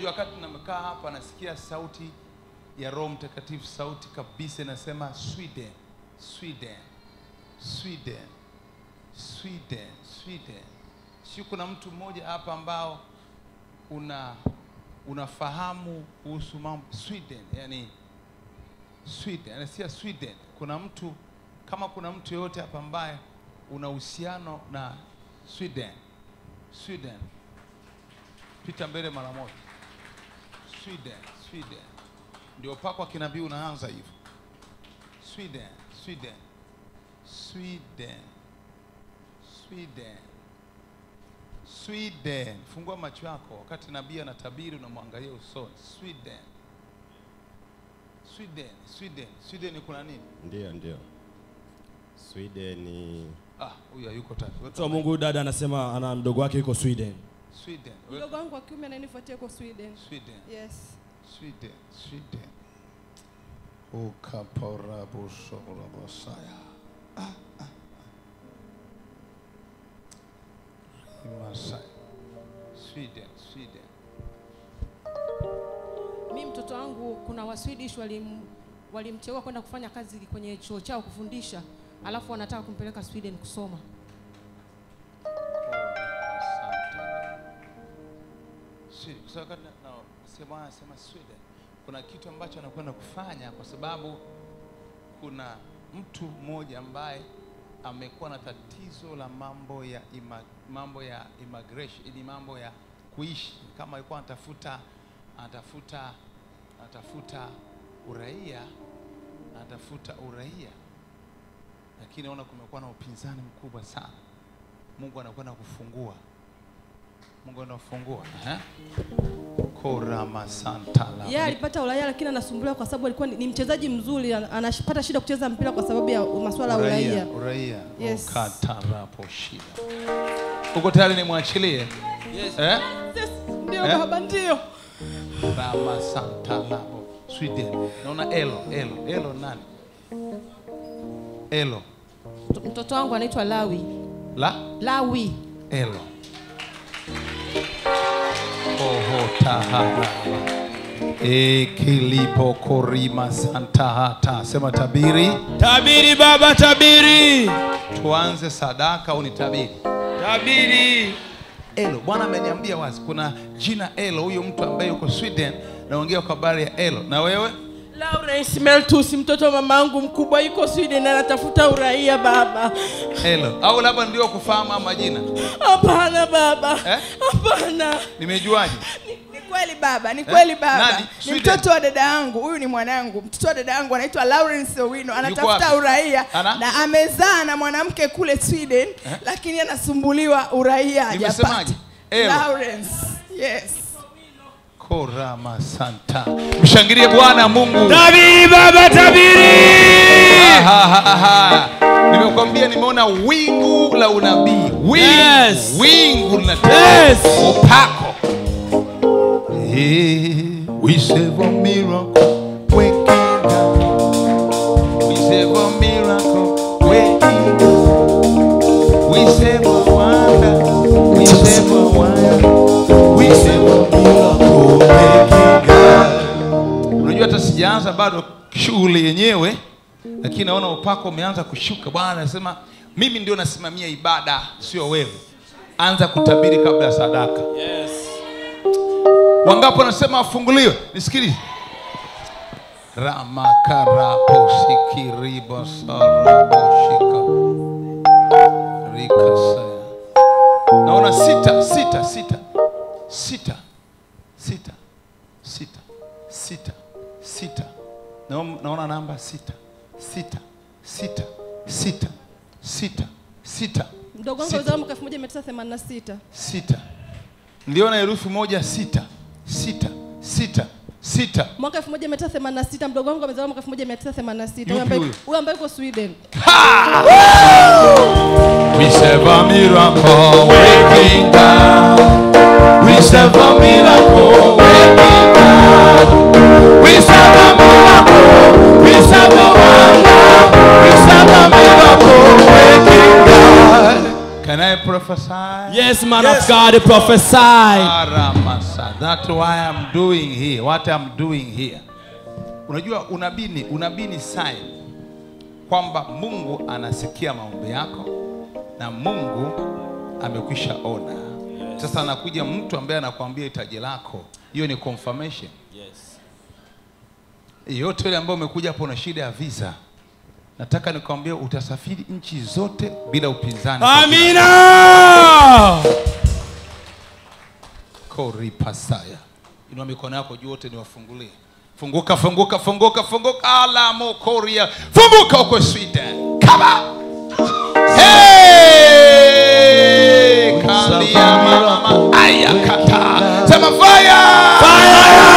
unajua wakati namekaa hapa nasikia sauti ya roho mtakatifu sauti kabisa inasema sweden sweden sweden sweden sweden si kuna mtu mmoja hapa ambao una unafahamu kuhusu mambo sweden yani sweden anasikia sweden kuna mtu kama kuna mtu yoyote hapa ambaye una uhusiano na sweden sweden pita mbele mara moja sweden sweden ndio upako wa kinabii unaanza hivyo sweden sweden sweden sweden sweden fungua macho yako wakati nabii anatabiri unamwangalia usoni sweden sweden sweden sweden kuna nini Ndio, ndio. Sweden ah huyu hayuko tatu Mtu wa Mungu dada anasema ana mdogo wake yuko Sweden. sweden Mdogo wangu wa kiume ananifuatia kwa Sweden. sweden Yes. Sweden, Sweden. Ukaporabosorabosaya. Ah, ah, ah. Masai. Sweden, Sweden. Mi mtoto wangu kuna wa Swedish walim walimteua kwenda kufanya kazi kwenye chuo chao kufundisha, alafu wanataka kumpeleka Sweden kusoma. Sweden. Kwa sababu wakati na- na- nasikia Bwana anasema Sweden, kuna kitu ambacho anakwenda kufanya kwa sababu kuna mtu mmoja ambaye amekuwa na tatizo la mambo ya ima, mambo ya immigration, ni mambo ya kuishi, kama alikuwa anatafuta anatafuta anatafuta uraia anatafuta uraia, lakini naona kumekuwa na upinzani mkubwa sana. Mungu anakwenda kufungua, Mungu anafungua eh? korama santa la Yeye alipata uraia lakini anasumbuliwa kwa sababu alikuwa ni, ni mchezaji mzuri, ana- anapata shida kucheza mpira kwa sababu ya masuala ya uraia. uraia Yes. ukatarapo shida. Uko tayari nimwachilie? Eh? Yes, Ndio Eh? baba, ndio. Rama Santa Labo Sweden. Naona Elo, Elo, Elo nani? Elo. Mto- Mtoto wangu anaitwa Lawi. La Lawi. Elo. Oho tahara. Ekilipo korima santa hata. Sema tabiri. Tabiri baba, tabiri. Tuanze sadaka au ni tabiri? Tabiri. Elo. Bwana ameniambia wazi kuna jina Elo, huyo mtu ambaye yuko Sweden, naongea kwa habari ya Elo. Na wewe? Lawrence Meltus, mtoto wa mamangu mkubwa yuko Sweden anatafuta uraia baba. Elo. Au labda ndio kufahamu ama majina? Hapana baba, Eh? hapana. Nimejuaje? Ni kweli baba, ni kweli baba. Nani? Ni Sweden? mtoto wa dada yangu, huyu ni mwanangu. Mtoto wa dada yangu anaitwa Lawrence Owino, anatafuta wapi? uraia Ana? na amezaa na mwanamke kule Sweden, lakini anasumbuliwa uraia hajapata. Nimesemaje? Elo. Lawrence. Yes. Korama Santa. Mshangilie Bwana Mungu. Tabiri baba, tabiri. Aha, aha, aha. Nimekwambia nimeona wingu la unabii. Wingu, Yes. wingu la Yes. upako. Hey, we serve a miracle working God. We serve a miracle working God. We serve a wonder. We serve a wonder. We serve a miracle working God. Unajua hata sijaanza bado shughuli yenyewe, lakini naona upako umeanza kushuka. Bwana anasema mimi ndio nasimamia ibada, sio wewe. Anza kutabiri kabla ya sadaka. Yes. Wangapi wanasema afunguliwe? Nisikilize. Ramakaraposikiribosaraboshika rikasaya. Naona sita, sita, sita, sita, sita, sita, sita, sita. Naona naona namba sita, sita, sita, sita, sita, sita, Mdogo wangu Sita. alizaliwa mwaka 1986. sita. Niliona herufi moja sita, sita, sita, sita. Mwaka 1986 mdogo wangu amezaliwa mwaka 1986. Yupi Huyo ambaye huyo? huyo ambaye yuko Sweden. We serve a miracle working God. We serve a miracle working God. We serve a miracle. We serve a wonder. We serve a miracle working God. Can I prophesy? Yes, man of God, prophesy. Aramasanta. That's why I'm doing here. What I'm doing here. Unajua unabii ni unabii ni sign kwamba Mungu anasikia maombi yako na Mungu amekwisha ona. Sasa anakuja mtu ambaye anakuambia hitaji lako, hiyo ni confirmation. Yes. Yote ile ambayo umekuja hapo na shida ya visa, nataka nikwambie utasafiri nchi zote bila upinzani. Amina. Kori pasaya. Inua mikono yako juu wote niwafungulie. Funguka, funguka, funguka, funguka. Alamo koria. Funguka huko Sweden. Kama. Hey! Kalia mama. Aya kata. Sema fire. Fire.